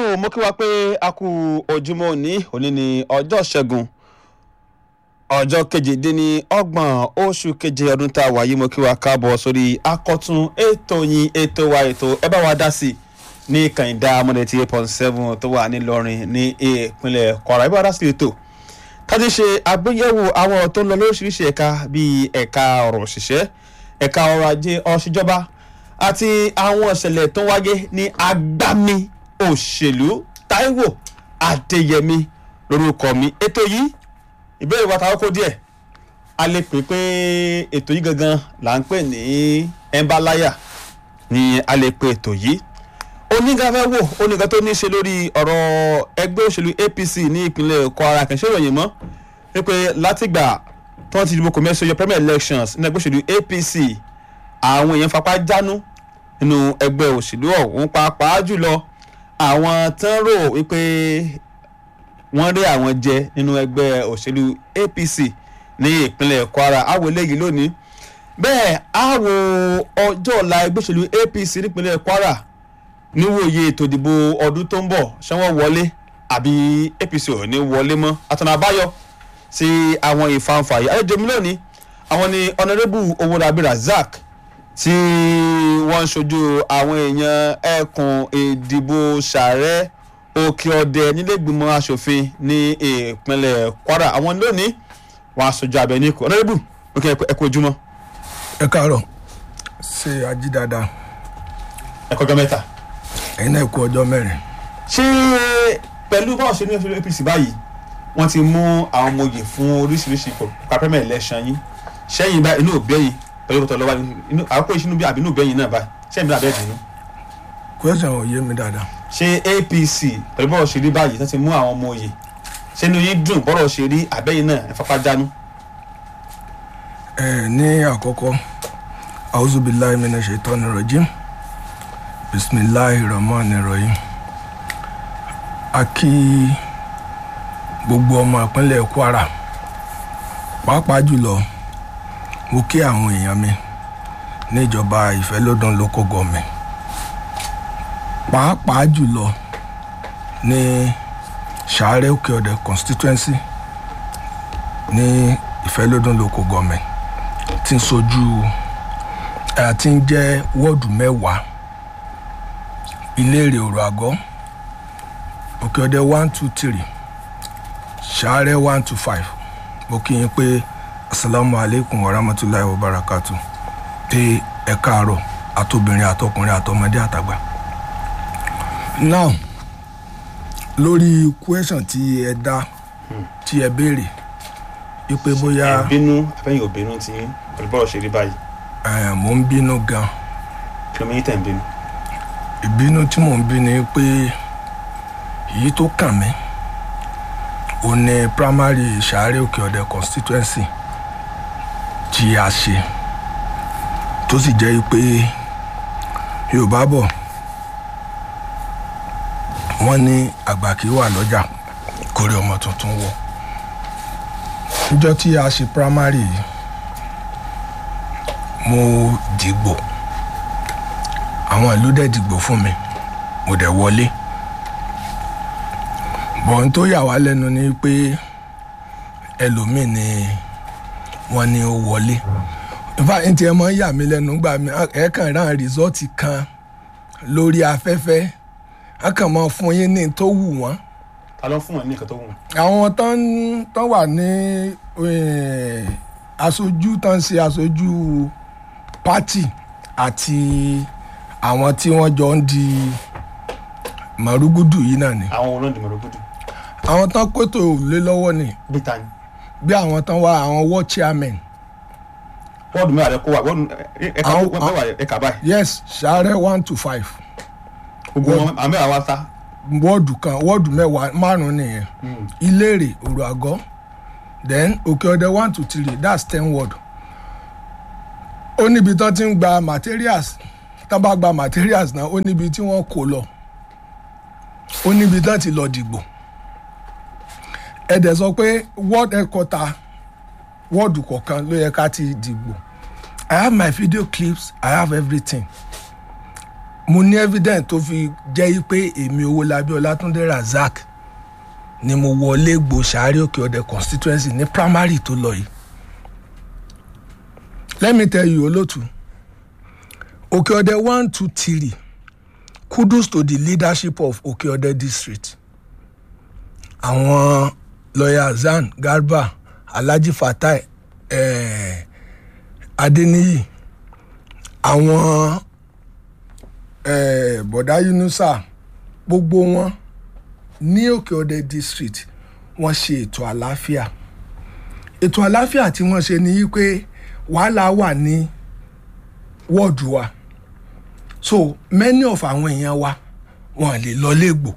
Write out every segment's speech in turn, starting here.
tó mú kí wá pé a kú ojúmọ́ òní òní ní ọjọ́ ṣẹ́gun ọjọ́ kejìdínlọ́gbọ̀n oṣù keje ọdún tá a wà yìí mo kí wá káàbọ̀ sórí akọ́tún ètò yín ètò wa ètò ẹ bá wa dá sí ní kànìdá amúnẹ̀tì eight point seven tó wà nílọrin ní ìpínlẹ̀ kwara ẹ bá wa dá sí ètò kájí ṣe àgbéyẹ̀wò àwọn ọ̀rọ̀ tó ń lọ lóríṣiríṣi ẹ̀ka bíi ẹ̀ka ọ̀rọ̀ òṣìṣẹ́ ẹ̀ka ọrọ̀ ajé ọ̀ṣìjọba àti àwọn ìṣẹ̀lẹ̀ tó ń wáyé ní agbami òṣèlú Táíwò Adéyẹmí lórúkọ mi ètò yìí ìbéèrè wa táwọn kó díẹ̀ a lè pè pé ètò yìí gangan là ń pè ní ẹnbáláyà ni a lè pè ètò yìí onígàfẹ́ wò onígan tó ní í ṣe lórí ọ̀rọ̀ ẹgbẹ́ òṣèlú APC ní ìpínlẹ̀ Kwara kìí ṣe ìròyìn mọ́ wípé látìgbà tí wọ́n ti dìbò kò mẹ́sàn-án premier elections ní ẹgbẹ́ òṣèlú APC àwọn èèyàn fapá jánu nínú ẹgbẹ́ òṣèlú ọ̀hún pàápàá jùlọ àwọn tán rò wípé wọ́n rí àwọn jẹ nínú ẹgbẹ́ òṣèlú APC ní ìpínlẹ̀ Kwara àwọ̀ eléyìí lónìí bẹ́ẹ̀ àwọ̀ ọjọ́ ọ̀la ẹgbẹ́ òṣèlú APC nípínlẹ̀ Kwara níwòye ètò ìdìbò ọdún tó ń bọ̀ ṣé wọ́n wọlé àbí APC ò ní wọlé mọ́ àtọ̀nà àbáyọ sí àwọn ìfanfà yìí àlejò mi lónìí àwọn ni honourable Owódàbí Razak tí wọ́n ń ṣojú àwọn èèyàn ẹkùn ìdìbò sàrẹ́ òkè ọdẹ nílẹ̀gbìmọ̀ asòfin ní ìpínlẹ̀ Kwara àwọn lónìí wọ́n aṣojú abẹ ní ikú honourable òkè ẹkú ojúmọ́. ẹ káàárọ̀ ṣe ají dáadáa ẹ̀kọ́ ọjọ́ mẹ́ta. ẹ̀yin náà kú ọjọ́ mẹ́rin. ṣé pẹ̀lú báwọn ṣe ní ẹ̀fọ́ APC báyìí wọ́n ti mú àwọn ọmọ oyè fún oríṣiríṣi ipò kápẹ́mẹ̀ election yín ṣẹ́yìn bá inú òbẹ́yìn pẹ̀lú ìkọ̀tọ̀ lọ́wọ́ inú àkókò ìṣinú bí àbínú òbẹ́yìn náà báyìí ṣẹ́yìn bí abẹ́ dùnú. question ò yé mi dáadáa. ṣé APC pẹ̀lú bọ́rọ̀ ṣe rí báyìí tó ti mú àwọn ọmọ oyè ṣé inú yín dùn bọ́rọ̀ ṣe rí àbẹ́yìn náà ẹ fapá jánu. ẹ ní àkọ́kọ́ auzubillahi minash shaitani rajim bisimilahi rahman rahim a kí gbogbo ọmọ ìpínlẹ̀ Kwara pàápàá jùlọ mo kí àwọn èèyàn mi níjọba ìfẹ́lódún local government pàápàá jùlọ ní sàárẹ̀ òkè ọ̀dẹ constituency ní ìfẹ́lódún local government tí ń sojú àti ń jẹ́ wọ́ọ̀dù mẹ́wàá ìlérè òrò àgọ́ òkè ọ̀dẹ one two three sàárẹ̀ one two five mo kí yín pé asalaamu aleykum wa rahmatulahi wa barakatu pé ẹ káàárọ̀ àtobìnrin àtọkùnrin àtọmọdé àtàgbà. now lórí question tí ẹ dá tí ẹ béèrè wípé bóyá ẹ bínú àbẹ́yìn ò bínú tí pẹ̀lú bọ́rọ̀ ṣe rí báyìí ẹ, mò ń bínú gan kí ló mẹ́yìn tẹ̀ ń bínú. ìbínú tí mò ń bí ni pé èyí tó kàn mí ó ní primary sàárẹ̀ òkè ọ̀dẹ constituency tí a ṣe tó sì jẹ́ pé yorùbá bọ̀ wọ́n ní àgbà kì í wà lọ́jà kórè ọmọ tuntun wọ̀ níjọ́ tí a ṣe primary yìí mo dìgbò àwọn ìlú dẹ̀ dìgbò fún mi mo dẹ̀ wọlé bọ̀n tó yà wá lẹ́nu ni pé ẹlòmíì ni wọ́n ní ó wọlé nfa n tiẹ̀ mọ́ yà mí lẹ́nu gbà mí ẹ̀ kàn rán rìsọ́ọ̀tì kan lórí afẹ́fẹ́ a kàn mọ́ fún yín ní tó wù wọ́n ta ló fún wọn ní nǹkan tó wù wọn. àwọn tán tán wà ní eh, aṣojú tán ṣe aṣojú pátì àti àwọn tí wọ́n jọ ń di màrúgúdù yìí náà ni àwọn olóńdè mọ̀rọ̀gùdù àwọn tán kótó lé lọ́wọ́ ni bí ta ni bí àwọn tán wá àwọn ward chairman wọ́ọ̀dù mẹ́wàá rẹ kó wà wọ́ọ̀dù ẹ̀ka Àwọn- mẹ́wàá ẹ̀ka báyìí yes sàárẹ̀ one to five gbogbo wọn àwọn mẹ́wàá wá sá. wọ́ọ̀dù kan wọ́ọ̀dù mẹ́wàá márùn-ún nìyẹn ìlérè òrò àgọ́ then òkè ọdẹ one to three that's ten word ó níbi tán ti ń gba materials tán bá gba materials náà ó níbi tí wọ́n kó lọ ó níbi tán ti lọ dìgbò ẹ dẹ̀ sọ pé word headquarter wọ́ọ̀dù kọ̀ọ̀kan ló yẹ ká ti dìgbò i have my video clips i have everything mo ní evidence tó fi jẹ́ pé èmi Owólabí Ọlátúndé Razak ni mo wọlé gbò Ṣàárẹ̀ Òkè Ọdẹ constituency ní primary tó lọ yìí let me tell you olótù Òkè Ọdẹ one two three kudos to the leadership of Òkè Ọdẹ district àwọn lọ́yà Zan Garba Alhaji Fatai eh, Adeniyi àwọn eh, bọ̀dá Yunusa gbogbo wọn ní Òkè Ọdẹ district wọ́n ṣe ètò àlàáfíà ètò àlàáfíà tí wọ́n ṣe ni pé wàhálà wà ní wọ́ọ̀dù wa so many of àwọn èèyàn wa wọn lè lọ légbò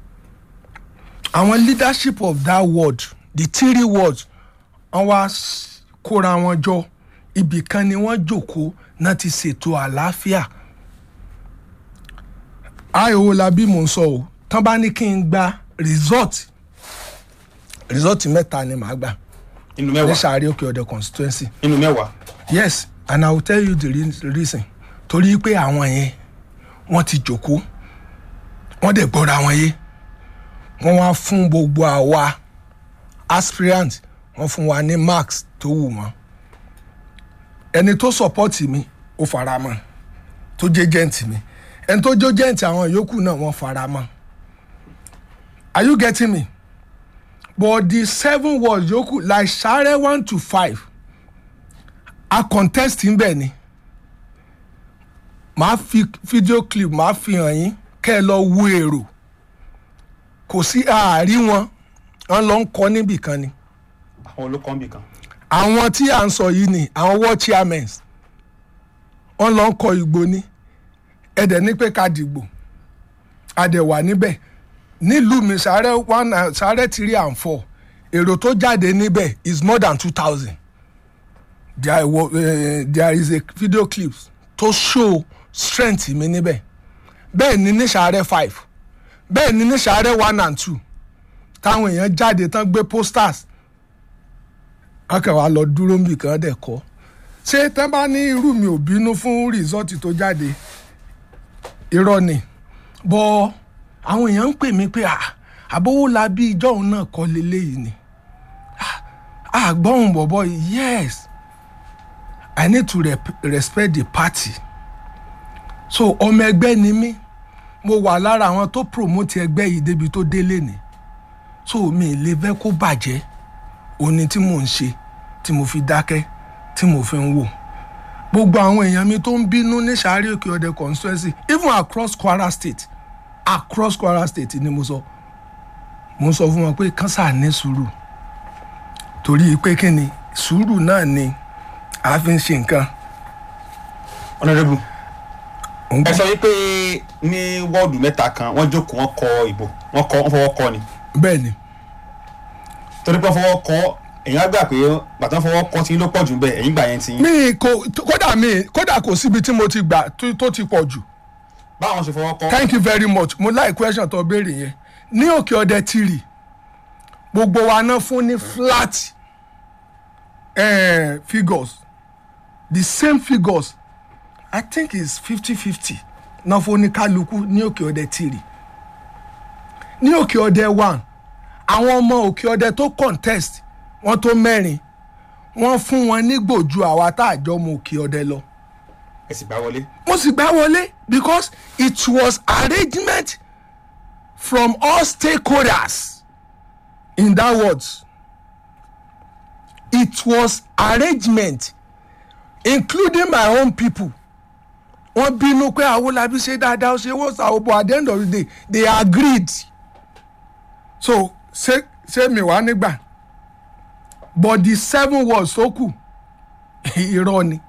àwọn leadership of that ward the three wards wọ́n wá s- kóra wọn jọ ibì kan ni wọ́n jókòó náà ti ṣètò àlàáfíà àìwò làbí mò ń sọ o tán bá ní kí n gba result result mẹ́ta ni màá gbà inú ní mẹ́wàá Ṣàárẹ̀ Òkè Ọdẹ constituency inú mẹ́wàá yes and i will tell you the re- reason torí pé àwọn yẹn wọ́n ti jókòó wọ́n dẹ̀ gbọ́ra wọn yé wọ́n wá fún gbogbo àwa aspirant wọ́n fún wa ní marks tó wù wọ́n ẹni tó support mi ó fara mọ́ tó jẹ́ gent mi ẹni tó jẹ́ gent àwọn yòókù náà wọ́n fara mọ́ are you getting me but the seven words yòókù like Ṣàárẹ̀ one to five a contest ń bẹ̀ ni màá fi video clip màá fi hàn yín kẹ́ ẹ lọ wo èrò kò sí ààrí wọn wọn lọ ń kọ níbì kan ni àwọn olókàn kan àwọn tí à ń sọ yìí ni àwọn world chairmen wọn lọ ń kọ ìgbò ni ẹdẹ ní pé ká dìgbò àdẹwà níbẹ̀ nílùú mi Ṣàárẹ̀ one and Ṣàárẹ̀ three and four èrò tó jáde níbẹ̀ is more than two thousand there, wa- uh, there is a video clip to show strength mi níbẹ̀ bẹ́ẹ̀ ni ní Ṣàárẹ̀ five bẹ́ẹ̀ ni ní Ṣàárẹ̀ one and two táwọn èèyàn jáde tán gbé posters akẹ́wàá lọ dúró níbì kan dẹ̀ kọ́ ṣé tán bá ní irú mi ò bínú fún rìsọ́ọ̀tì tó jáde irọ́ ni bọ́ àwọn èèyàn ń pè mí pé Àbówólabí ìjọ òun náà kọ́ leléyìí ni àgbọ̀hún bọ̀bọ̀ yes I need to rep respect the party so ọmọ ẹgbẹ́ ni mí mo wà lára àwọn tó promote ẹgbẹ́ yìí débi tó délé ni so mi ì lè fẹ́ kó bàjẹ́ òní tí mò ń ṣe tí mo fi dákẹ́ tí mo fi ń wò gbogbo àwọn èèyàn mi tó ń bínú ní Ṣàárẹ̀ Òkè Ọdẹ constituency even across Kwara state across Kwara state ni mo sọ mo sọ fún wọn pé kánsà ní sùúrù torí pé kí ni sùúrù náà ni a fi ń ṣe nǹkan. honourable Òun ẹ gbọ́. sọ wípé ní wọ́ọ̀dù mẹ́ta kan wọ́n jókòó wọ́n kọ ìbò wọ́n kọ wọ́n fọwọ́ kọ ni bẹ́ẹ̀ ni torí pé wọ́n fọwọ́ kọ èèyàn á gbà pé bàtà fọwọ́ kọ tí ló pọ̀ jù bẹ́ẹ̀ ẹ̀yìn gbà yẹn ti yín mi kò kódà mi kódà kò síbi tí mo ti gbà tó- tó ti pọ̀ jù báwọn ṣe fọwọ́ kọ thank you very much mo like question tó béèrè yẹn ní Òkè Ọdẹ tìrì gbogbo wa náà fún ní flat eh, figures the same figures i think it's fifty fifty náà fún ní kálukú ní Òkè Ọdẹ tìrì ní Òkè Ọdẹ one àwọn ọmọ Òkè Ọdẹ tó contest wọ́n tó mẹ́rin wọ́n fún wọn nígbò ju àwa tá a jọ mọ Òkè Ọdẹ lọ ẹ sì gbà wọlé mo sì gbá wọlé because it was arrangement from all stakeholders in that words it was arrangement including my own people wọ́n bínú pé Awólabí ṣe dáadáa ó ṣe wọ́n ṣàwọ́ but at the end of the day they agreed so ṣé ṣé mi wá nígbà but the seven words tó kù irọ́ ni.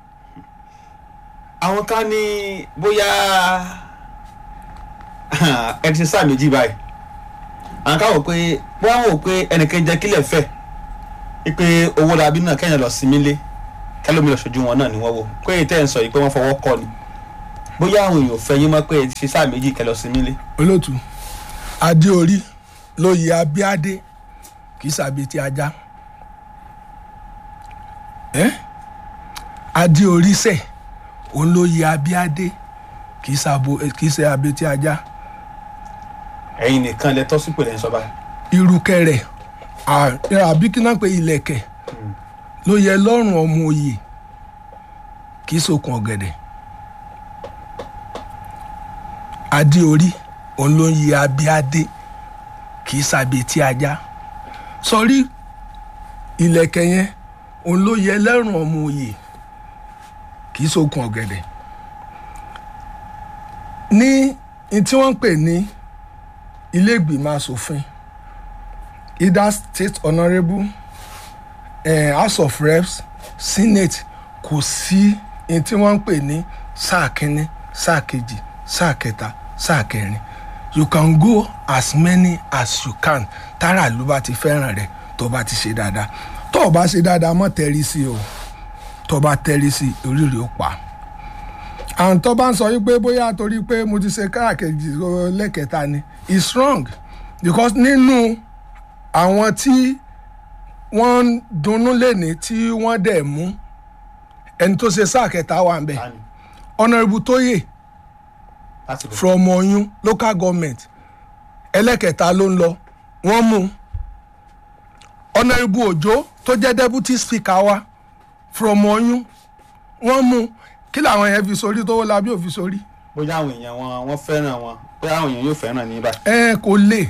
àwọn kan ní bóyá ẹ ti ṣe sáà méjì báyìí àwọn kan wò pé bóyá wọn wò pé ẹnìkan jẹ kílẹ̀ fẹ́ pé Owólabí náà kẹ́yìn lọ sinmi lé kẹlómi lọ ṣojú wọn náà ni wọ́n wò pé èyí tẹ́ ẹ̀ ń sọ yìí pé wọ́n fọwọ́ kọ́ ni bóyá àwọn èèyàn ò fẹ́ yín mọ́ pé ẹ ti ṣe sáà méjì kẹ́ lọ sinmi lé olótú adé orí lóye abíádé kì í sàbí ti ajá ẹ adé orí sẹ òun lóye abíádé kì í ṣàbò kì í ṣe abetí ajá ẹ̀yin nìkan lẹ tọ́ sípò lẹ́yìn sọ́ba irukẹrẹ à- àbí kí náà pé ilẹ̀kẹ̀ ló yẹ lọ́rùn ọmọ òye kì í sokùn ọ̀gẹ̀dẹ̀ adé orí òun ló ń yẹ abíadé kì í ṣàbetí ajá sọrí ilẹ̀kẹ̀ yẹn òun ló yẹ lẹ́rùn ọmọ òye kì í sokùn ọ̀gẹ̀dẹ̀ ní ní tí wọ́n ń pè ní ilé ìgbìmọ̀ asòfin either state honourable eh, house of reps senate kò sí ní tí wọ́n ń pè ní sáà kínní sáà kejì sáà kẹta sáà kẹrin you can go as many as you can tára ló bá ti fẹ́ràn rẹ̀ tó bá ti ṣe dáadáa tó o bá ṣe dáadáa mọ́ tẹ́rí sí o tó o bá tẹ́rí sí oríire ó pa àwọn tó bá ń sọ yìí pé bóyá torí pé mo ti ṣe káàkiri lẹ́kẹ̀ta ni it's wrong because nínú àwọn tí wọ́n ń dunnú lẹ́ni tí wọ́n dẹ̀ mú ẹni tó ṣe sáà kẹta wà ń bẹ̀ tani honourable tóyè láti bẹ̀. from oyún local government ẹlẹ́kẹta ló ń lọ wọ́n mú honourable òjó tó jẹ́ deputy speaker wa from oyún wọ́n mú kí làwọn yẹn fi sórí tó wọ́n labí òfin sórí bóyá àwọn èèyàn wọn wọ́n fẹ́ràn wọn bóyá àwọn èèyàn yóò fẹ́ràn ní báyìí. ẹ kò lè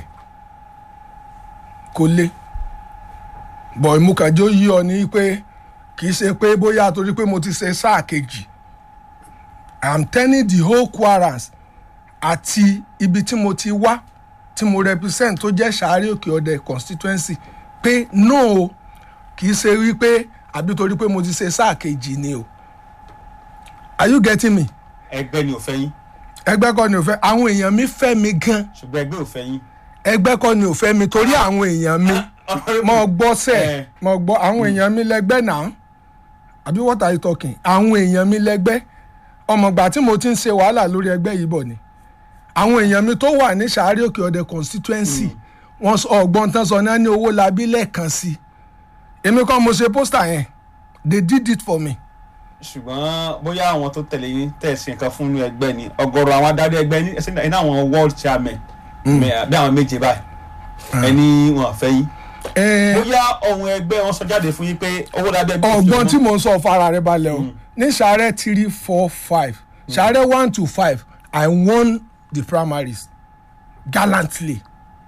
kò lè bọ̀ ìmúkànjó yí ọ ní pé kì í ṣe pé bóyá torí pé mo ti ṣe sáà kejì i am telling the whole quarrels àti ibi tí mo ti wá tí mo represent tó jẹ́ sàárè òkè ọ̀dẹ constituency pé no o kì í ṣe wípé àbí torí pé mo ti ṣe sáà kejì ni o are you getting me ẹgbẹ́ ni ò fẹ́ yín ẹgbẹ́ kọ́ ni ò fẹ́ àwọn èèyàn mi fẹ́ mi gan ṣùgbọ́n ẹgbẹ́ ò fẹ́ yín. ẹgbẹ́ kọ́ ni ò fẹ́ mi torí àwọn èèyàn mi mo gbọ́ sẹ̀ Eh. mo gbọ́ àwọn èèyàn mi lẹ́gbẹ́ náà àbí what are you talking àwọn èèyàn mi lẹ́gbẹ́ ọmọgbà tí mo ti ń ṣe wàhálà lórí ẹgbẹ́ yìí bọ̀ ni àwọn èèyàn mi tó wà ní sàárè òkè ọ̀dẹ constituency wọn sọ ọgbọ́n tán sọ náà ní owó labí lẹ́ẹ̀kan sí èmi kọ́ mo ṣe pósítà yẹn they did it for me ṣùgbọ́n bóyá àwọn tó tẹ̀lé yín tẹ̀sí nǹkan fún inú ẹgbẹ́ ni ọ̀gọ̀rọ̀ àwọn adarí ẹgbẹ́ ní ẹsẹ̀ iná àwọn world chairman mẹ- bí àwọn méje báyìí ẹni wọn fẹ́ yín. Eh, bóyá ohun ẹgbẹ́ wọn sọ jáde fún yín pé owó lábẹ́ bí ọgbọ́n tí mo ń sọ fara rẹ balẹ̀ o ní sàárẹ̀ three four five sàárẹ̀ one to five i won the primaries gallantly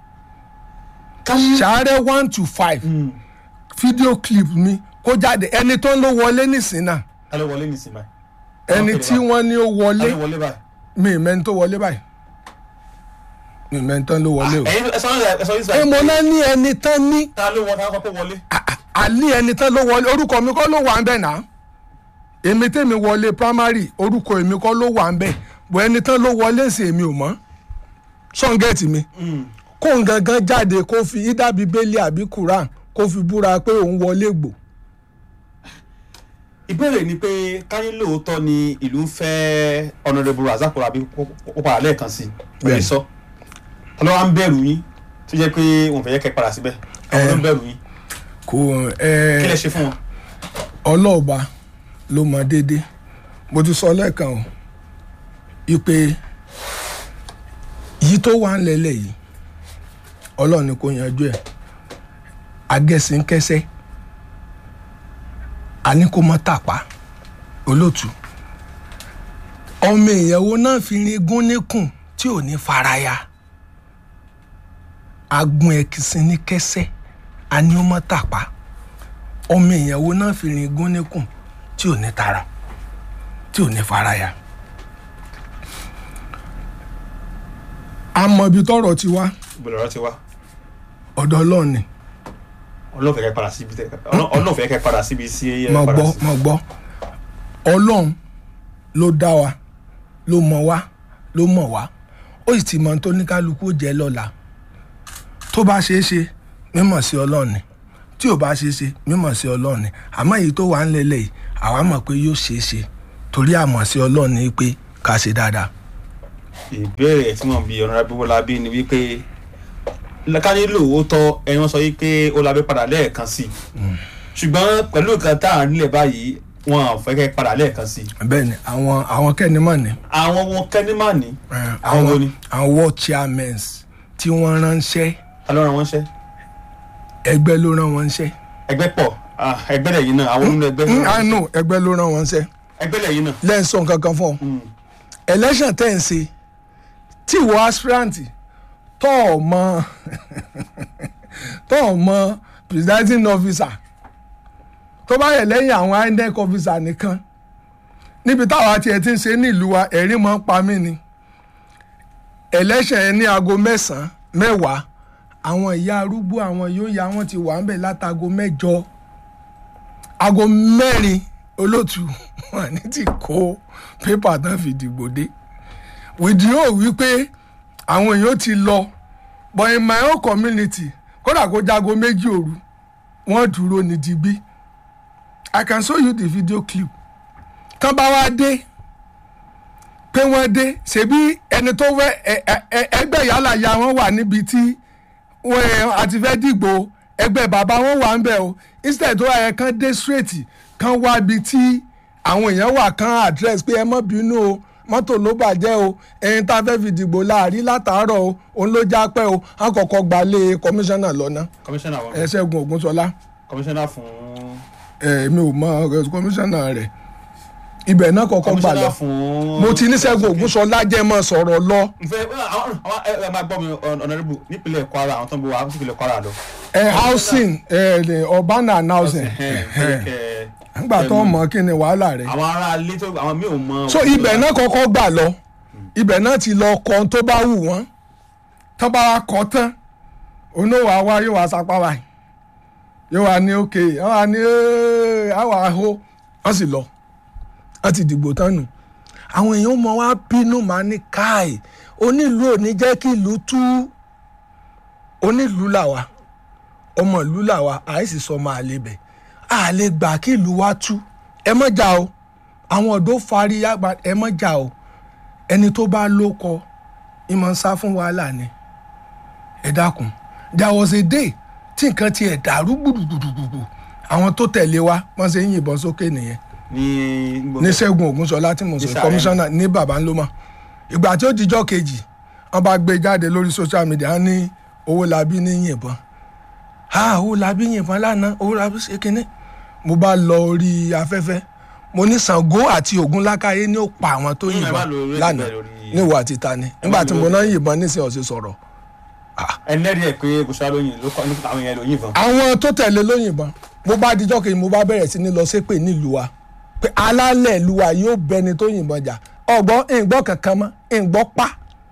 sàárẹ̀ one to five video clip mi kó jáde ẹni tó ń lọ wọlé nísìnyí náà ẹ ló wọlé nísìnyí báyìí. ẹni tí wọ́n ní ó ẹ wọlé ló wọlé báyìí. mi ì mẹ́ni tó wọlé báyìí mi ì mẹ́ni tó ló wọlé o. ẹ̀yin ẹ sọ ẹ sọ yín ẹ mo náà ní ẹni tán ní ta ló wọ ta kọ́ pé wọlé. àlí ẹni tán ló wọlé orúkọ mi kọ́ ló wà ń bẹ̀ náà èmi tèmi wọlé primary orúkọ èmi kọ́ ló wà ń bẹ̀ bọ̀ ẹni tán ló wọlé sí èmi ò mọ̀ sọ́ngẹ̀tì mi kó n gangan jáde kó fi ida bíbélì àbí quran kó fi búra pé òun wọlé gbò ìbéèrè ni pé káyé lóòótọ́ ni ìlú ń fẹ́ honourable razak rabi ó padà lẹ́ẹ̀kan sí i pẹ̀lú Bẹ́ẹ̀ni. sọ ọlọ́wà ń bẹ̀rù yín tó jẹ́ pé wọn fẹ́ yẹ kẹ́ padà síbẹ̀ àwọn ló ń bẹ̀rù yín kò kí lẹ ẹ ṣe fún wọn. ọlọ́ọ̀ba ló mọ déédé mo ti sọ lẹ́ẹ̀kan o ipe yìí tó wà ń lẹ́lẹ̀ yìí ọlọ́run ni kò yanjú ẹ̀ agẹ́sìnkẹ́sẹ́ àní kò mọ́ tàpá olóòtú ọmọ ìyàwó náà fi rin gún níkùn tí ò ní faraya agun ẹ̀kísìn ní kẹsẹ́ àní ó mọ́ tàpá ọmọ ìyàwó náà fi rin gún níkùn tí ò ní tara tí ò ní faraya. a mọ ibi tọrọ ti wá ìbẹ̀rẹ̀ ọ̀rọ̀ ti wá ọ̀dọ̀ ọlọ́run ni ọlọ́run fẹ́ kẹ́ padà síbi tẹ́ ọlọ́run fẹ́ kẹ́ padà síbi sí ẹ mo padà gbọ́ sí. mo gbọ́ ọlọ́run ló dá wa ló mọ̀ wá ló mọ̀ wá ó sì ti mọ ohun tó ní kálukú ó jẹ́ lọ́la tó bá ṣeé ṣe mímọ̀ sí ọlọ́run ni tí ò bá ṣeé ṣe mímọ̀ sí ọlọ́run ni àmọ́ èyí tó wà ń lélẹ̀ yìí àwa mọ̀ pé yóò ṣeé ṣe torí àmọ̀ sí ọlọ́run ni pé ká ṣe dáadáa. ìbéèrè tí wọ́n bi honourable Bọ́lábí ni wípé káyé lóòótọ́ ẹni wọ́n sọ yìí pé Ọlábí padà lẹ́ẹ̀kan sí i ṣùgbọ́n pẹ̀lú nǹkan tá à ń nílẹ̀ báyìí wọn ò fẹ́ kẹ́ padà lẹ́ẹ̀kan sí i bẹ́ẹ̀ ni àwọn àwọn kẹ́nìmọ̀ ni àwọn wọn kẹ́nìmà ní eh, àwọn wo ni àwọn world chairmen tí wọ́n ránṣẹ́ ta ló rán wọn ṣẹ́ ẹgbẹ́ ló rán wọn ṣẹ́ ẹgbẹ́ pọ̀ ah, ẹgbẹ́ lẹ́yìn náà àwọn nínú ẹgbẹ́ Mm, I know ẹgbẹ́ ló rán wọn ṣẹ́ ẹgbẹ́ lẹ́yìn náà lẹ́yìn sọ nǹkan kan fún ọ Mm. election tẹ̀ ń ṣe tí ìwọ aspirant tọ́ ọ mọ tọ́ ọ mọ presiding officer tó bá yẹ lẹ́yìn àwọn inec officer nìkan níbi táwa tiẹ̀ ti ń ṣe nílùú wa ẹ̀rí máa ń pa mí ni election yẹn ní aago mẹ́sàn-án mẹ́wàá àwọn ìyá arúgbó àwọn yóò ya wọ́n ti wà ń bẹ̀ látago mẹ́jọ aago mẹ́rin olóòtú wọn ní ti kó pépà tán fi dìbò dé wìdíò wípé àwọn èèyàn ti lọ but in my own community kódà kó jago méjì òru wọ́n dúró ní digbí i can show you the video clip tán bá wá dé pé wọ́n dé ṣebí ẹni tó fẹ́ ẹ- ẹ- ẹ- ẹgbẹ́ yálà ya wọn wà níbi tí wọ́n àti fẹ́ dìgbò ẹgbẹ́ bàbá wọn wà ń bẹ̀ o instead tó yẹ kán dé straight kán wá ibi tí àwọn èèyàn wà kán address pé ẹ má bínú o mọ́tò ló bàjẹ́ o ẹyin tá a fẹ́ fi dìgbò láàrí látàárọ̀ o òun ló já pẹ́ o á kọ́kọ́ gbalé kọmíṣánná lọ́nà kọmíṣánná wọn ẹ ṣẹ́gun ògúnṣọlá kọmíṣánná fún ẹ mi ò mọ ẹ, kọmíṣánná rẹ̀ ibẹ̀ náà kọ́kọ́ gbà lọ kọmíṣánná fún. mo ti ní ṣẹ́gun ògúnṣọlá jẹ́ mọ́ sọ̀rọ̀ lọ nfẹ àwọn àwọn ẹ ẹ máa gbọ́ mi ọ̀nàdìbò nípínlẹ̀ kwara àwọn tó ń bọ̀ wá nípínlẹ̀ kwara lọ. ẹ housing ẹ ẹ, urban and housing nígbà tó mọ̀ kí ni wàhálà rẹ̀ àwọn ará ilé tó àwọn mi ò mọ. so ibẹ̀ náà kọ́kọ́ gbà lọ ibẹ̀ náà ti lọ kọ́ ohun tó bá wù wọ́n tó bá wa kọ́ tán onówó àwa yóò wá sapá wa yóò wá ní òkè yóò wá ní ẹ́ẹ́, àwa ahó wọ́n sì lọ wọ́n ti dìgbò tán nù àwọn èèyàn mọ wá bínú máa ní káì onílù ò ní jẹ́ kí ìlú tú onílù làwà ọmọ ìlú làwà àìsí sọ máa lè bẹ̀ à lè gbà kí ìlú wa tú ẹ mọ̀ jà o àwọn ọ̀dọ́ fari yàgbà ẹ mọ̀ jà o ẹni tó bá lóko ìmọ̀ ń sá fún wàhálà ni ẹ dákun there was a day tí nǹkan ti ẹ̀ dàrú gbùdùgbùdùgbùdù àwọn tó tẹ̀lé wa wọ́n ṣe ń yìnbọn sókè nìyẹn ní ní sẹ́gun ògúnṣọlá tí mo sọ Ní Sàrẹ́. kọmíṣánná ní baba ńlọmọ ìgbà tí ó dijọ́ kejì wọ́n bá gbé jáde lórí social media wọ́n ní owó labí ní yìnbọn ha owó labí yìnbọn lánàá owó labí ṣe kínní mo bá lọ orí afẹ́fẹ́ mo ní Ṣàngó àti Ògún lákàyé ní ó pa àwọn tó Mm, ẹ má yìnbọn lo orí lánàá ẹgbẹ́ lórí- níwọ̀ àti tani nígbà tí lo mo orí- náà yìnbọn nísìnyí ọ̀sẹ̀ sọ̀rọ̀ ẹlẹ́rìí ẹ̀ pé gòṣà lóyìn ló kọ́ nípa àwọn yẹn lóyìn fún. àwọn tó tẹ̀lé ló yìnbọn mo bá dijọ́ kejì mo bá bẹ̀rẹ̀ sí ní lọ ṣépè nílùú wa pé alálẹ̀ ìlú wa yóò bẹni tó yìnbọn jà ọgbọ́n ìgbọ́ kankan mọ́ ìgbọ́ pa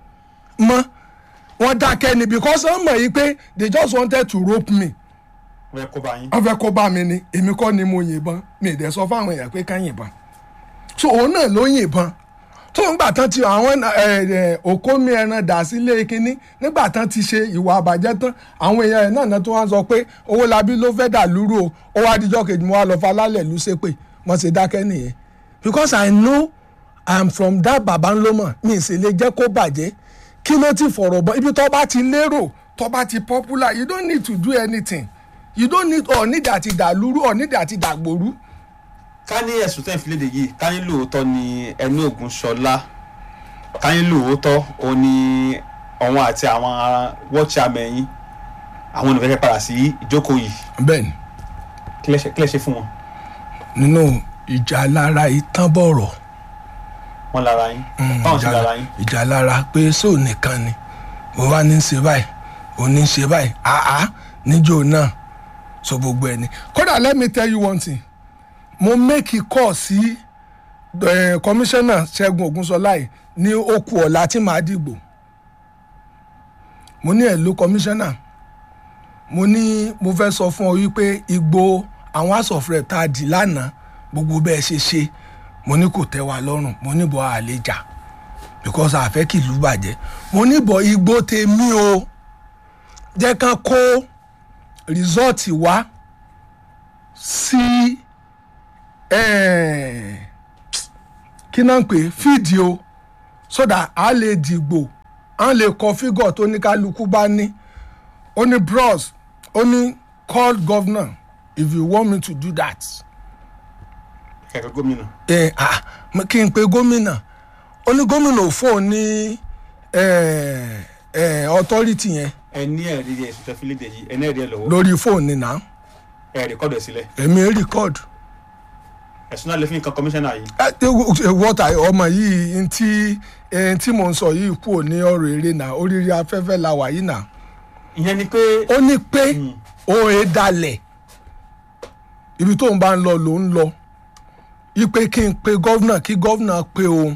mọ́ wọ́n dákẹ́ ni because wọ́n mọ̀ yìí pé they just wanted to rope me wọ́n kó bá yín. wọ́n fẹ́ kó bá mi ni èmi kọ́ ni mo yìnbọn mi ì dẹ̀ sọ fáwọn èèyàn pé ká yìnbọn so òun náà ló yìnbọn tó ń gbà tán ti àwọn òkómi ẹran dà sílé kínní nígbà tán ti ṣe ìwà àbàjẹ́ tán àwọn èèyàn ẹ̀ náà náà tó wá ń sọ pé owó labí ló fẹ́ dà lúrú o ó wá díjọ́ kejì mo wá lọ falálẹ̀ lù ṣépè mo ṣe dákẹ́ nìyẹn because I know I'm from that baba ńlọmọ mi ì sì lè jẹ́ kó bàjẹ́ kí ló ti fọ̀rọ̀ bọ́ ibi tó bá ti lérò tó bá ti popular you don't need to do anything you don't need or need àti dàlúrú or need àti dàgbòrú ká ní ẹ̀sùn tẹ́ ń fi léde yìí ká ní lóòótọ́ ni ẹni ògùn ṣọlá ká ní lóòótọ́ òun ni ọ̀wọ́n àti àwọn wọ́ọ̀chì amẹ̀yìn àwọn olùfẹ́ padà sí ìjókòó yìí bẹ́ẹ̀ ni kí lẹ ṣe- kí lẹ ṣe fún wọn nínú ìjà lára ìtàn bọ̀rọ̀ wọn lára yín báwọn ṣe lára yín ìjà lára pé sóò nìkan ni mo wá ní í ṣe báyìí ò ní í ṣe báyìí àá níjó náà so gbogbo ẹni kódà let me tell you one thing mo make a call sí eh, commissioner Ṣẹ́gun Ògúnṣọlá yìí ní okù ọ̀la tí màá dìgbò mo ní ẹ̀lú commissioner mo ní mo fẹ́ sọ fún ọ wípé igbó àwọn house of rep tá a dì lánàá gbogbo bẹ́ẹ̀ ṣe ṣe mo ní kò tẹ́ wa lọ́rùn mo ní bọ́ àlejà because àfẹ́ kì ìlú bàjẹ́ mo ní bọ́ igbó tèmi o jẹ́ kán kó rìsọ́ọ̀tì wá sí eh, kí náà ń pè é fídíò so that a lè dìgbò a lè kọ fígọ̀ tó ní kálukú bá ní ó ní bros ó ní call governor if you want me to do that kẹ̀kẹ́ gómìnà ẹ ah mo- kí n pe gómìnà ó ní gómìnà ò fóun ní ẹ ẹ authority yẹn ẹ ní ẹ̀rí ẹ̀ sọ̀tẹ́ fílẹ̀dẹ̀ yìí ẹ ní ẹ̀rí ẹ̀ lọ́wọ́ lórí fóònù náà ẹ̀ rẹ̀kọ́dù ẹ̀ sílẹ̀ èmi record ẹ̀sùn náà lè fi nǹkan kọmíṣánná yìí wọ́tà ọmọ yìí ntí ẹ, ntí mò ń sọ yìí kú ní ọ̀rọ̀ eré náà oríire afẹ́fẹ́ la wà yìí náà ìyẹn ni pé ó ní pé Mm. ó e dalẹ̀ ibi tóun bá ń lọ ló ń lọ ipe kí n pe gọ́vnà kí gọ́vnà pe òun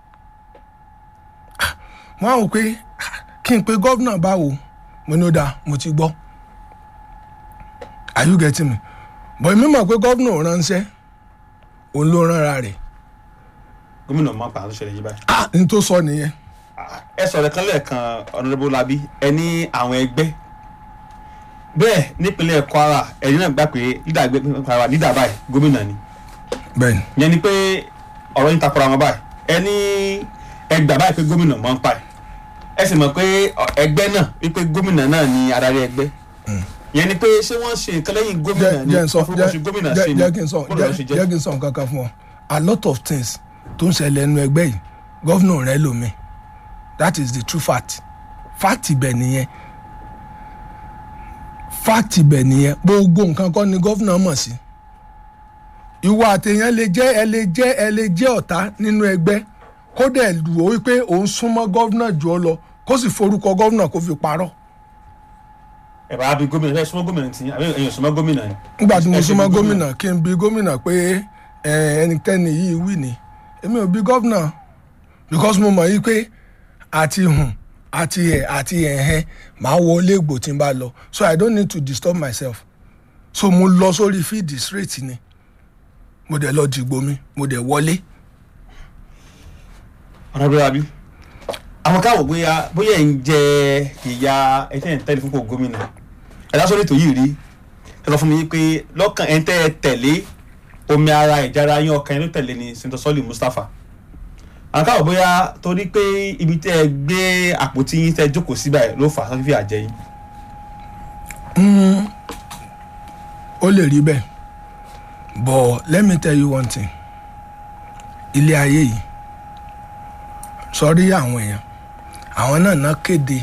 Ah, mo á wò pé ah, kí n pe gọ́vnà báwo mo ní ó dáa mo ti gbọ́ are you getting me bọ̀ èmi mọ̀ pé gọ́vnà ò ránṣẹ́ òun ló ránra rẹ̀ gómìnà máa ń pa àtúnṣe ṣẹlẹ̀ yìí báyìí ah n tó sọ nìyẹn ẹ sọ̀rọ̀ kan lẹ́ẹ̀kan ọ̀nàdébó labi ẹ ní àwọn ẹgbẹ́ bẹ́ẹ̀ nípínlẹ̀ kwara ẹ̀yin náà gbà pé lídà ẹgbẹ́ kwara lídà báyìí gómìnà ni bẹ́ẹ̀ ni ìyẹn ni pé ọ̀rọ̀ yín takora wọn báyìí ẹ ní ẹgbà báyìí pé gómìnà máa ń pa ẹ̀ ẹ sì mọ̀ pé ọ, ẹgbẹ́ náà wípé gómìnà náà ni adarí ẹgbẹ́ ìyẹn ni pé ṣé wọ́n ṣe nǹkan lẹ́yìn gómìnà jẹ́ ni jẹ́ n sọ fún oṣù gómìnà jẹ́- sí ni jẹ́ kí n sọ bọ́ọ̀lù ló ṣe jẹ́ jẹ́ jẹ́ kí n sọ nǹkan kan fún ọ a lot of things tó ń ṣẹlẹ̀ ẹnu ẹgbẹ́ yìí gọ́vnà rẹ lómi that is the true fact fact ibẹ̀ nìyẹn fact ibẹ̀ nìyẹn gbogbo nǹkan kọ́ ni gọ́vnà mọ̀ sí ìwọ àtẹ̀yàn lè jẹ́ ẹ lè jẹ́ ẹ lè jẹ́ ọ̀tá nínú ẹgbẹ́ kó dẹ̀ lù ó wípé òun súnmọ́ gọ́vnà jù ọ lọ kó sì forúkọ gọ́vnà kó fi parọ́ ẹ bá bí gómìnà ẹ súnmọ́ gómìnà tí àbí ẹ̀yin ò súnmọ́ gómìnà ni. nígbà tí mo Ẹ ṣe súnmọ́ bí gómìnà kí n bi gómìnà pé ẹ, ẹnikẹ́ni yìí wí ni èmi ò bi gómìnà because mo mọ̀ yí pé àti hùn àti ẹ̀ àti ẹ̀hẹ́ màá wọlé ègbò tí n bá lọ so i don't need to disturb myself so mo lọ sórí fíìdì straight ni mo dẹ̀ lọ dìgbò mi mo dẹ̀ wọlé ọ̀nà bí labi àwọn káwọ̀ bóyá bóyá ẹ̀ ń jẹ ìyá ẹ̀tẹ́ ẹ̀ ń tẹ́lẹ̀ fún kò gómìnà ẹ̀ lásán ètò yìí rí ẹ sọ fún mi pé lọ́kàn ẹ̀ ń tẹ́ ẹ tẹ̀lé omi ara ìjára yín ọkàn ẹ̀ ló tẹ̀lé ni senator sọ́ọ̀lì mustapha àwọn káwọ̀ bóyá torí pé ibi tẹ́ ẹ gbé àpótí yín tẹ́ ẹ jókòó síbẹ̀ ló fà á fífi àjẹ yín ó lè rí bẹ́ẹ̀ but let me tell you one thing ilé ayé yìí sọrí àwọn èèyàn àwọn náà ná kéde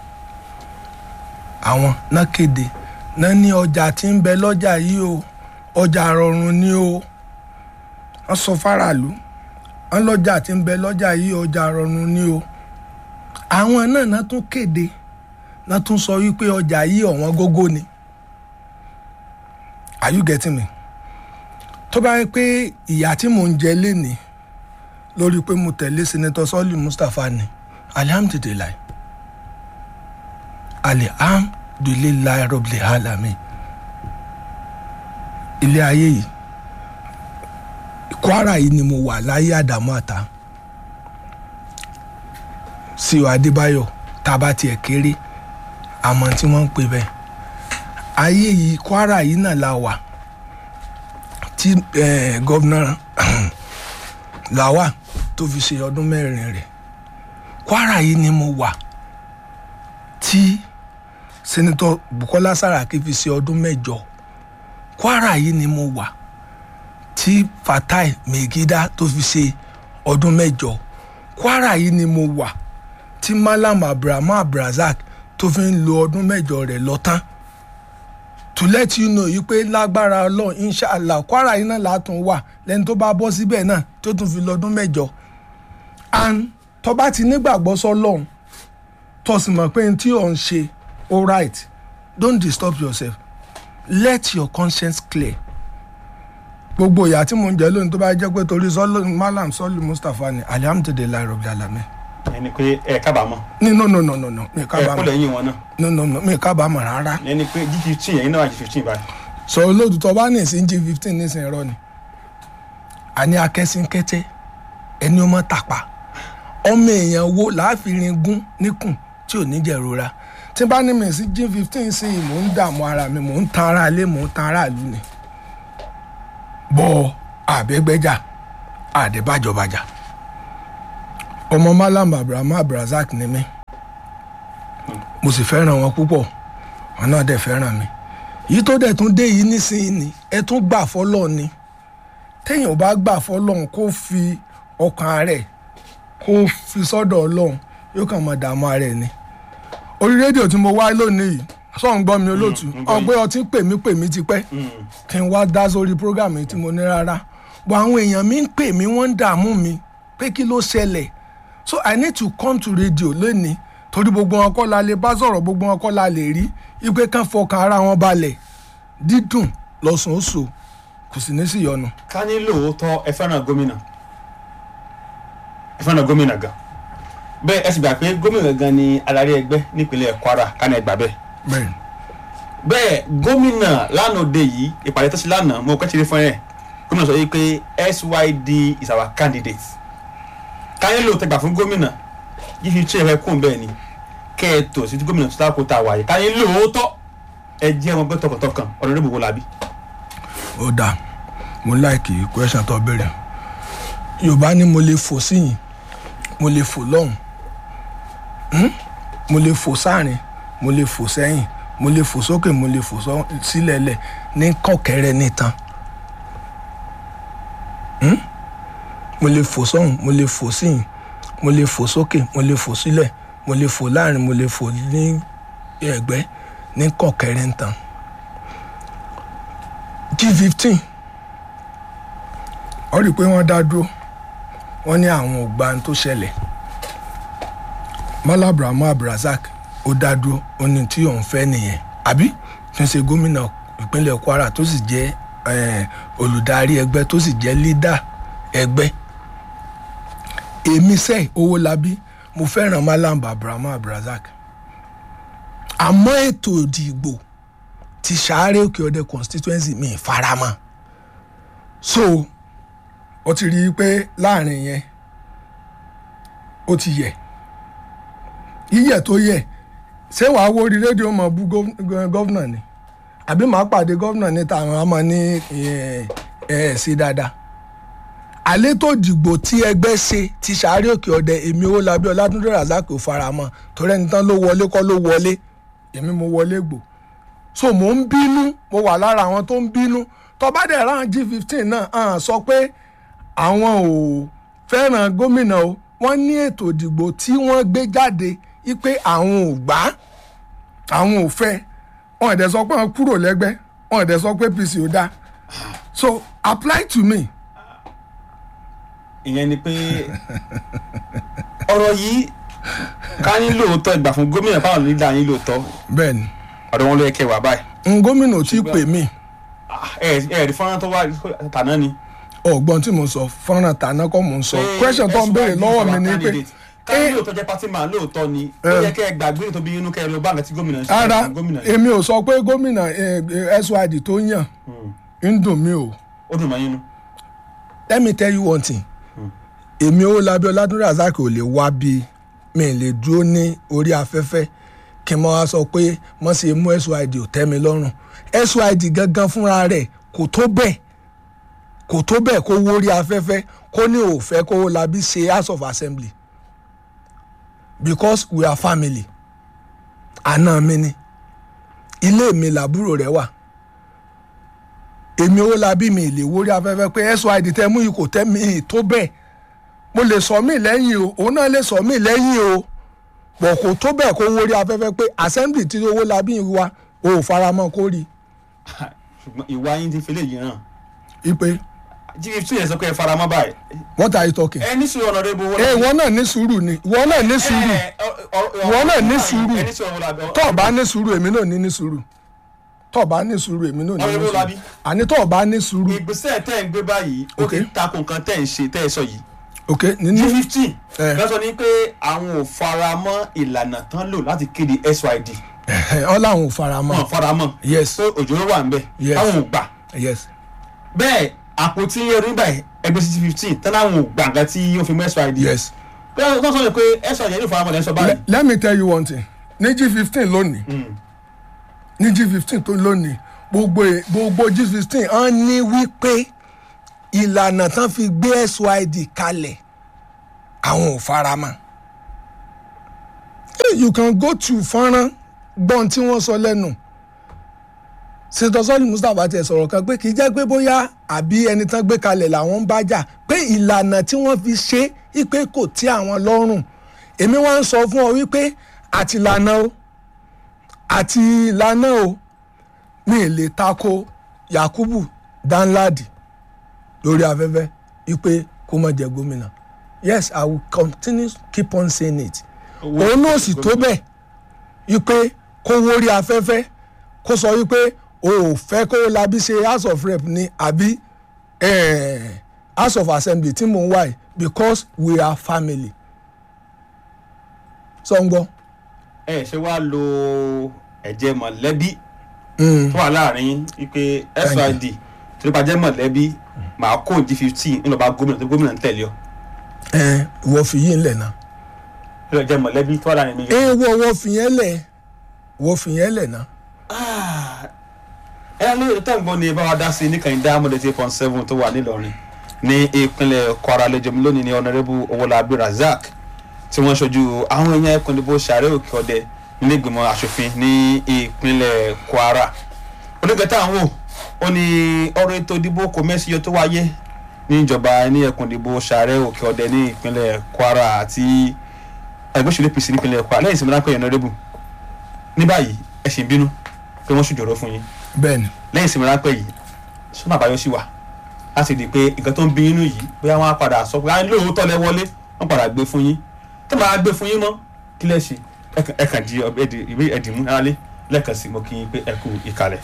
àwọn ná kéde náà ní ọjà tí ń bẹ lọ́jà yìí o ọjà rọrùn ni o wọ́n sọ fáráàlú wọ́n lọ́jà tí ń bẹ lọ́jà yìí ọjà rọrùn ni o àwọn náà ná tún kéde náà tún sọ wípé ọjà yìí ọ̀wọ́n gógó ni are you getting me tó bá yẹ pé ìyá tí mò ń jẹ lénìí lórí pé mo tẹ̀lé senator sọ́ọ̀lì mustapha ni alihamdulilayi alihamdulilayi rọ́bìlì alami ilé ayé yìí kwara yìí ni mo wà láyé àdàmú àtà sí o adébáyọ̀ tá a bá tiẹ̀ kéré àmọ́ tí wọ́n ń pè bẹ́ẹ̀ ayé yìí kwara yìí náà la wà tí eh, gọ́vnà làwà tó fi ṣe ọdún mẹ́rin rẹ̀ kwara yìí ni mo wà tí sẹ́nitọ́ bukola saraki fi ṣe ọdún mẹ́jọ kwara yìí ni mo wà tí fatai megida tó fi ṣe ọdún mẹ́jọ kwara yìí ni mo wà tí malam abrahamu abrazak tó fi ń lo ọdún mẹ́jọ rẹ̀ lọ tán to let you know yìí pé lágbára ọlọ́run inshallah kwara yìí náà látún wà lẹ́ni tó bá bọ́ síbẹ̀ náà tó tún fi lọ́dún mẹ́jọ and tó bá ti nígbàgbọ́ sọ́lọ́run tó sì mọ̀ pé n tí ò ń ṣe all right don't disturb yourself let your conscience clear gbogbo ìyá tí mò ń jẹ lónìí tó bá jẹ́ pé torí sọ́lọ́ malam sọ́lù mustapha ni alihamudulilayi rabbil alamin ẹni pé ẹ kábàámọ̀ ní no no no no no mi ẹ kó kábàámọ̀ lẹ́yìn wọn náà no no no mi kábàámọ̀ rárá ẹni pé g fifteen ẹ̀yin náà wà g fifteen báyìí sọ olóòtú bá ní ìsìn g fifteen nísìnyí irọ́ ni àní akẹ́sìnkẹ́tẹ́ ẹni ó mọ́ tàpá ọmọ èèyàn wo láàfin gún níkùn tí ò ní jẹ̀rora tí bá ní mi sí g fifteen sí i mò ń dààmú ara mi mò ń tan ara ilé mò ń tan ara ìlú ni bọ́ àbẹ́gbẹ́jà àdébàjọbàjà ọmọ malam abraham abrazak ni mí mo sì fẹ́ràn wọn púpọ̀ wọn náà dẹ̀ fẹ́ràn mi yìí tó dẹ̀ tún dé yìí nísìnyí ni ẹ tún gbà fọlọ́ ni téèyàn bá gbà fọlọ́run kó fi ọkàn rẹ̀ kó fi sọ́dọ̀ ọlọ́run yóò kàn máa dààmú ara ẹ̀ ni orí rédíò tí mo wá lónìí yìí sọ̀n gbọ́ mi olóòtú ń gbọ́ yín. ọgbẹ́ ọtí pè mí pè mí tipẹ́ kí n wá dá sórí program yìí tí mo ní rárá bọ̀ àwọn èèyàn mi ń pè mí wọ́n ń dààmú mi pé kí ló ṣẹlẹ̀ so i need to come to radio lónìí torí gbogbo wọn kọ́ la lè bá sọ̀rọ̀ gbogbo wọn kọ́ la lè rí ipe kan fọkàn ara wọn balẹ̀ dídùn lọ́sùn oṣù kò sì ní sí yọnu. ká ní lóòótọ́ ẹ fẹ́ràn gómìnà ẹ fẹ́ràn gómìnà gan bẹ́ẹ̀ ẹ sì gbà pé gómìnà gan ni adarí ẹgbẹ́ nípínlẹ̀ kwara ká ní ẹ gbà bẹ́ẹ̀ bẹ́ẹ̀ bẹ́ẹ̀ gómìnà lánàá òde yìí ìpàdé tó ṣe lánàá mo kẹ́ ṣe fún ẹ̀ gómìnà sọ yìí pé syd is our candidate ká ní lóòótọ́ gbà fún gómìnà yìí fi tún ẹ̀rẹ́ kún bẹ́ẹ̀ ni kẹ́ ẹ tò sí gómìnà tó dáko tá a wáyé ká ní lóòótọ́ ẹ jẹ́ ọmọ gbẹ́ tọkàntọkàn ọ̀nà ìdìbò wo làbí. ó dáa mo láìkì question tó béèrè yorùbá ní mo lè fò síyìn mo lè fò lọ́hùn Hmm? mo lè fò sáàrin mo lè fò sẹ́yìn mo lè fò sókè mo lè fò sọ- sílẹ̀lẹ̀ ní kọ̀kẹ́rẹ́ nítan Hmm? mo lè fò sọ́hùn mo lè fò síyìn mo lè fò sókè mo lè fò sílẹ̀ mo lè fò láàrin mo lè fò ní ẹ̀gbẹ́ ní kọ̀kẹ́rẹ́ nítan g15 ọ rí i pé wọ́n dá dúró wọ́n ní àwọn ò gba ohun tó ṣẹlẹ̀ mala abrahamu abdulrasaq ó dá dúró ó ní tí òun fẹ́ nìyẹn àbí tí ń ṣe gómìnà ìpínlẹ̀ kwara tó sì jẹ́ eh, olùdarí ẹgbẹ́ tó sì jẹ́ lídà ẹgbẹ́ èmi sẹ́ owó labí mo fẹ́ràn malam abrahamu abdulrasaq àmọ́ ètò ìdìbò ti sàárẹ̀ òkè ọdẹ constituency mi faramọ́ so ó ti rí i pé láàrin yẹn ó ti yẹ yíyẹ tó yẹ ṣé wàá wo orí rédíò mọ bú gọ́vnà ni àbí màá pàdé gọ́vnà ní tàwọn ọmọ ní ẹ ẹ sí dáadáa àlẹ́ tó dìgbò tí ẹgbẹ́ ṣe ti sàárẹ̀ òkè ọdẹ èmi owó labí ọlátúndé razak ò faramọ́ torí ẹni tán ló wọlé kọ́ ló wọlé èmi mo wọlé gbò so mò ń bínú mo wà lára àwọn tó ń bínú tọ́ba dẹ̀ rán g fifteen náà hàn sọ pé àwọn ò fẹ́ràn gómìnà o wọ́n ní ètò ìdìbò tí wọ́n gbé jáde wípé àwọn ò gbà á àwọn ò fẹ́ wọn ò dẹ̀ sọ pé wọ́n kúrò lẹ́gbẹ́ wọn ò dẹ̀ sọ pé apc ò dáa so apply to me ìyẹn ni pé ọ̀rọ̀ yìí ká ní lóòótọ́ ìgbà fún gómìnà báwọn nílò àyín lóòótọ́ bẹ́ẹ̀ ni ọ̀dọ̀ wọn ló yẹ kẹ́ wà báyìí n gómìnà ò tí ì pè mí Ah, ẹ ẹ rí fọ́nrán tó wá tàná ni. ọ̀gbọ́n tí mo sọ fọ́nrán tàná kọ́ mo ń sọ question tó ń béèrè lọ́wọ́ mi ni pé ká ní lóòótọ́ jẹ́ pátí màá lóòótọ́ ni ó Eh. yẹ kẹ́ ẹ gbàgbé tó bí inú kẹ́ ẹ lọ bá nǹkan tí gómìnà ṣe ara gómìnà yìí. èmi ò sọ pé gómìnà eh, eh, syd tó yàn ń dùn mí o ó dùn mọ́ yín nú. let me tell you one thing èmi owó labẹ́ ọládúnrún razak ò lè wá bí mi ì lè dúró ní orí afẹ́fẹ́ kí n mọ́ wá sọ pé mọ́ sí mú syd ò tẹ́ mi lọ́rùn syd gangan fúnra rẹ̀ kò tó bẹ́ẹ̀ kò tó bẹ́ẹ̀ kó wó orí afẹ́fẹ́ kó ní òfẹ́ kó wó labí ṣe house of assembly because we are family àna mi ni ilé mi làbúrò rẹ̀ wà èmi owó labí mi ì lè wórí afẹ́fẹ́ pé syd tẹ́ mú yìí kò tẹ́ mi ì tó bẹ́ẹ̀ mo lè sọ mí lẹ́yìn o òun náà lè sọ mí lẹ́yìn o pọ̀ kò tó bẹ́ẹ̀ kó wórí afẹ́fẹ́ pé assembly tí owó labí wa o ò faramọ́ kó rí ṣùgbọ́n ìwà yín ti fi lè yìí hàn. i pé jíjí tún yẹn sọ pé ẹ fara mọ́ báyìí. what are you talking. ẹ ní sùúrù ọ̀nà rẹ̀ bó wọlé. ẹ ìwọ náà ní sùúrù ni ìwọ náà ní sùúrù ìwọ náà ní sùúrù ẹ ní sùúrù ọ̀nà rẹ̀ tó o bá ní sùúrù èmi náà ní ní sùúrù tó o bá ní sùúrù èmi náà ní ní Ọ̀rẹ́ bó sùúrù labí? àní tó o bá ní sùúrù ìgbésẹ̀ tẹ́ ẹ̀ ń gbé báyìí ó ti Okay. takò nǹkan tẹ́ ẹ̀ ń ṣe tẹ́ ẹ̀ sọ yìí. ok g nínú fifteen Eh. lọ́sọ̀ ni pé àwọn ò fara mọ́ ìlànà tán lò láti kéde syd ọ làwọn ò fara mọ́ wọn fara mọ́ yes pé òjò ló wà ń bẹ̀ Yes. táwọn ò gbà yes bẹ́ẹ̀ àpótí ẹrú báyìí ẹgbẹ́ sí fifteen tán láwọn ò gbà nǹkan tí ó fi mú syd yes. bẹ́ẹ̀ tó sọ pé syd yẹn ló fara mọ́ lẹ́sọ̀ báyìí. Le- let me tell you one thing ní g fifteen lónìí ní g fifteen tó lónìí gbogbo e- gbogbo g fifteen hàn ní wípé ìlànà tán fi gbé syd kalẹ̀ àwọn ò fara mọ́ you can go to fọ́nrán gbọ́n tí wọ́n sọ lẹ́nu sètò sọ́ọ̀lì mustapha tiẹ̀ sọ̀rọ̀ kan pé kì í jẹ́ pé bóyá àbí ẹni tán gbé kalẹ̀ làwọn ń bá jà pé ìlànà tí wọ́n fi ṣe é pé kò tí àwọn lọ́rùn èmi wá ń sọ fún ọ wípé àtìlànà o àti ìlànà o mi ì lè tako yakubu danladi lórí afẹ́fẹ́ wípé kó má jẹ gómìnà yes i will continue keep on saying it òun náà sì tó bẹ́ẹ̀ wípé kó wórí afẹ́fẹ́ kó sọ wípé o ò fẹ́ kó labi ṣe house of rep ni àbí eh, house of assembly tí mò ń wá yìí because we are family. sọ ń gbọ́. ẹ ṣe wá lo ẹ̀jẹ̀ mọ̀lẹ́bí tó wà láàrin wípé syd tó ló bá jẹ́ mọ̀lẹ́bí màá kó di fifteen ńlọ bá gómìnà tó gómìnà ń tẹ̀lé ọ ẹ ìwọ fi yín lẹ̀ náà. tó lọ jẹ́ mọ̀lẹ́bí tó wà láàrin mi. ẹ wọ wọ fi yẹn lẹ̀ wọ fi yẹn lẹ̀ náà. ẹ lóye tó ń gbọ́ ni bá wa dá sí i ní kànìdá mọ̀lẹ́ eight point seven tó wà nílọrin ní ìpínlẹ̀ kwara lẹ́jọ́ mi lónìí ní ọ̀nàrẹ́bù owólabí razak tí wọ́n ṣojú àwọn èèyàn ẹkùn ìdìbò sàrẹ́ òkè ọdẹ nílé ìgbìmọ̀ asòfin ní ìpínlẹ̀ kwara onígbẹ̀tà àwọn ò ní ọ̀rọ̀ ètò ìdìbò kò mẹ́sìyọ tó wáyé ní ìjọba ní ẹkùn ìdìbò sàrẹ́ òkè ọdẹ ní ìpínlẹ̀ kwara àti ẹgbẹ́ òṣèlú apc nípínlẹ̀ kwara lẹ́yìn ìsinmi ráńpẹ́ ọ̀nàrẹ́bù ní báyìí ẹ ṣì ń bínú pé wọ́n ṣùjọ́rọ̀ fún yín bẹ́ẹ̀ni lẹ́yìn ìsinmi ráńpẹ́ yìí sọ́nà àbáyọ sí wà láti di pé nǹkan tó ń bí inú yìí bóyá wọ́n á padà sọ pé à ń lóòótọ́ lẹ wọlé wọ́n padà gbé fún yín tó máa gbé fún yín mọ́ kí lẹ́ ṣe ẹ kàn di ìwé ẹ̀dìmú aráalé lẹ́ẹ̀kan sí mo kí yín pé ẹ kú ìkàlẹ̀.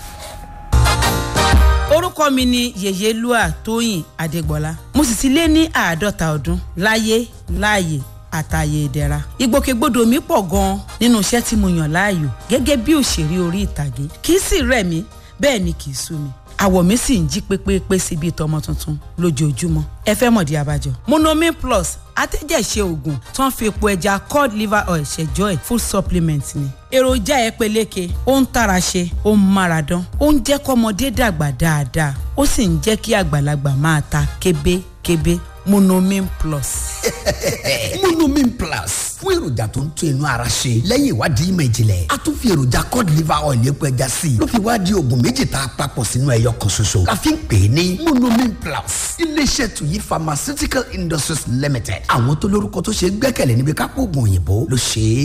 orúkọ mi ni yèyélúà tóyìn adégbọlá mo sì ti lé ní àádọ́ta ọdún láyé láàyè àtàyè ìdẹ̀ra ìgbòkègbodò mi pọ̀ gan-an nínú iṣẹ́ tí mo yàn láàyò gẹ́gẹ́ bí òṣèré orí ìtàgé kì í sì rẹ̀ mí bẹ́ẹ̀ ni kì í sú mi àwọ̀ mi sì ń jí pépépé sí bíi tọmọ tuntun lójoojúmọ́ ẹ fẹ́ mọ̀dí abájọ. monomin plus atẹ́jẹ̀ṣe oògùn tó ń fi epo ẹja cod liver oil ṣẹjọ́ ẹ̀ full supplement ni. èròjà ẹ peléke ó ń tara ṣe ó ń mára dán ó ń jẹ́ kọ́mọdé dàgbà dáadáa ó sì ń jẹ́ kí àgbàlagbà máa ta kébékébé monomin plus. monomin plus fún èròjà tó ń tún inú ara ṣe lẹ́yìn ìwádìí ìmọ̀ ìjìnlẹ̀ a tún fi èròjà cod liver oil epo ẹja sí i ló fi wá di oògùn méjì tá a papọ̀ sínú ẹyọ kan ṣoṣo la fi ń pè é ní monomin plus iléeṣẹ́ tuyi pharmaceutical industries limited àwọn tó lórúkọ tó ṣe é gbẹ́kẹ̀lé níbi kápò oògùn òyìnbó ló ṣe é.